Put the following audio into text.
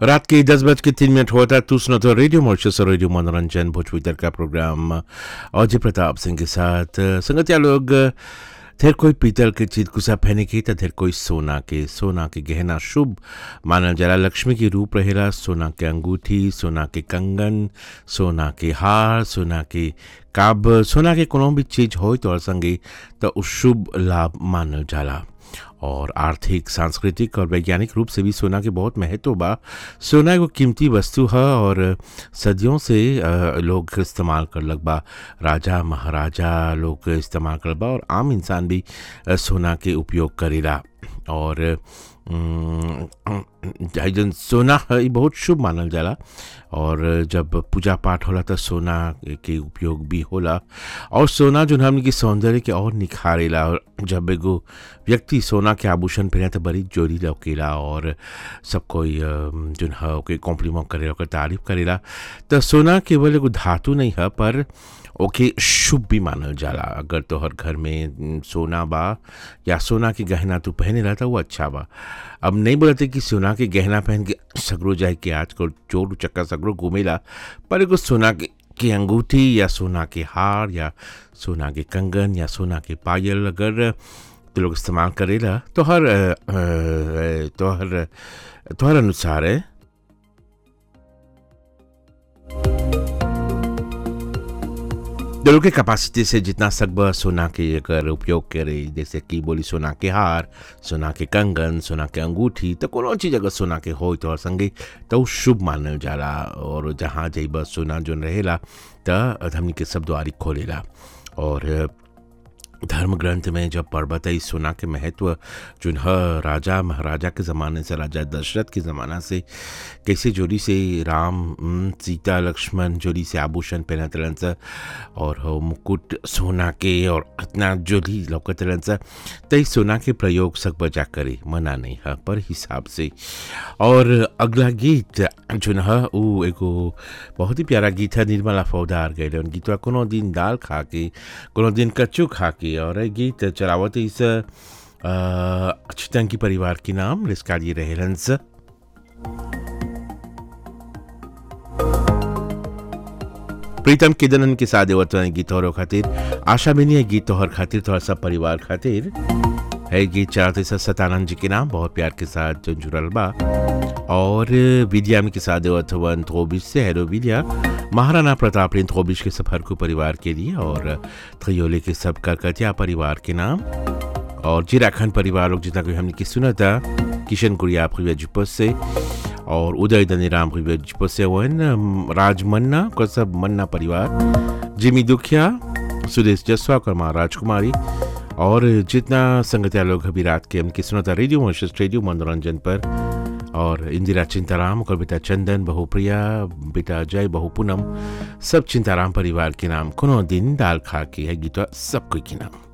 रात के दस बज के तीन मिनट हुआ था तू सुना तो रेडियो मॉर्शस और रेडियो मनोरंजन भोजपुरी तर का प्रोग्राम अजय प्रताप सिंह के साथ संगतिया लोग ढेर कोई पीतल के चीज कुसा पहने की तो ढेर कोई सोना के सोना के गहना शुभ मानल जाला लक्ष्मी की रूप रहेला सोना के अंगूठी सोना के कंगन सोना के हार सोना के काब सोना के कोनो भी चीज हो तो और संगे तो उ शुभ लाभ मानल जाला और आर्थिक सांस्कृतिक और वैज्ञानिक रूप से भी सोना के बहुत महत्व बा सोना एगो कीमती वस्तु है और सदियों से अ, लोग इस्तेमाल करलक बा राजा महाराजा लोग इस्तेमाल करल बा और आम इंसान भी अ, सोना के उपयोग करेला और अम, जाहि जन सोना है ई बहुत शुभ मानल जाला और जब पूजा पाठ होला तो सोना के उपयोग भी होला और सोना जो हमने की सौंदर्य के और निखारेला और जब एगो व्यक्ति सोना के आभूषण पहने तो बड़ी जोरी लौकेला और सब कोई अम, जोन है ओके कॉम्प्लीमेंट करेला ओकर तारीफ करेला तो सोना केवल एगो धातु नहीं है पर ओके शुभ भी मानल जाला अगर तोहर घर में न, सोना बा या सोना के गहना तू पहने रहता वो अच्छा बा अब नहीं बोलते कि सोना के गहना पहन के सगरो जाए कि आजकल चोर चक्का सगरो घूमेला पर एगो सोना के की अंगूठी या सोना के हार या सोना के कंगन या सोना के पायल अगर तो लोग इस्तेमाल करेला तो हर अ, अ, तो हर तो हर अनुसार है दिलों के कैपेसिटी से जितना सकब सोना के अगर उपयोग करे जैसे कि बोली सोना के हार सोना के कंगन सोना के अंगूठी तो कोनो चीज़ अगर सोना के हो तो और संगे तो उ शुभ मानल जाला और जहाँ जइब सोना जोन रहेला त हमनी के सब द्वारी खोलेला और धर्म ग्रंथ में जब पर्वत है इस सोना के महत्व जो है राजा महाराजा के ज़माने से राजा दशरथ के ज़माना से कैसे जोड़ी से राम हम्म, सीता लक्ष्मण जोड़ी से आभूषण पहनत रहन स और हो मुकुट सोना के और इतना जोड़ी लौकत रहन स त ई सोना के प्रयोग सब बजा करे मना नहीं है पर हिसाब से और अगला गीत जो है उ एगो बहुत ही प्यारा गीत है निर्मला फौदार गए उन गीतवा कोनो दिन दाल खा के कोनो दिन कच्चू खा के और ये गीत चलावत इस अच्युतंकी परिवार के नाम जिसका ये रहेलंस प्रीतम किदनन के साथ देवत्व गीत तोहरो खातिर आशा बिनी है गीत तोहर खातिर तोहर सब परिवार खातिर है गीत चलाते सर सतानंद जी के नाम बहुत प्यार के साथ जो जुड़ल बा और विद्या में के साथ देवत्वन थोबिश से हैरो विद्या महाराणा प्रताप ने थोबिश के सफर को परिवार के लिए और थयोले के सब करकतिया परिवार के नाम और जिराखंड परिवार लोग जितना कोई हमने की सुना था किशन गुड़िया जुपस से और उदय धनीराम जुपस से वन राज मन्ना को सब मन्ना परिवार जिमी दुखिया सुदेश जसवा और माँ राजकुमारी और जितना संगतिया लोग अभी रात के हमने सुना था रेडियो मोशस रेडियो मनोरंजन पर और इंदिरा चिंताराम और बेटा चंदन बहु प्रिया बेटा जय बहु पूनम सब चिंताराम परिवार के नाम कोनो दिन दाल खा के है गीता सब कोई के नाम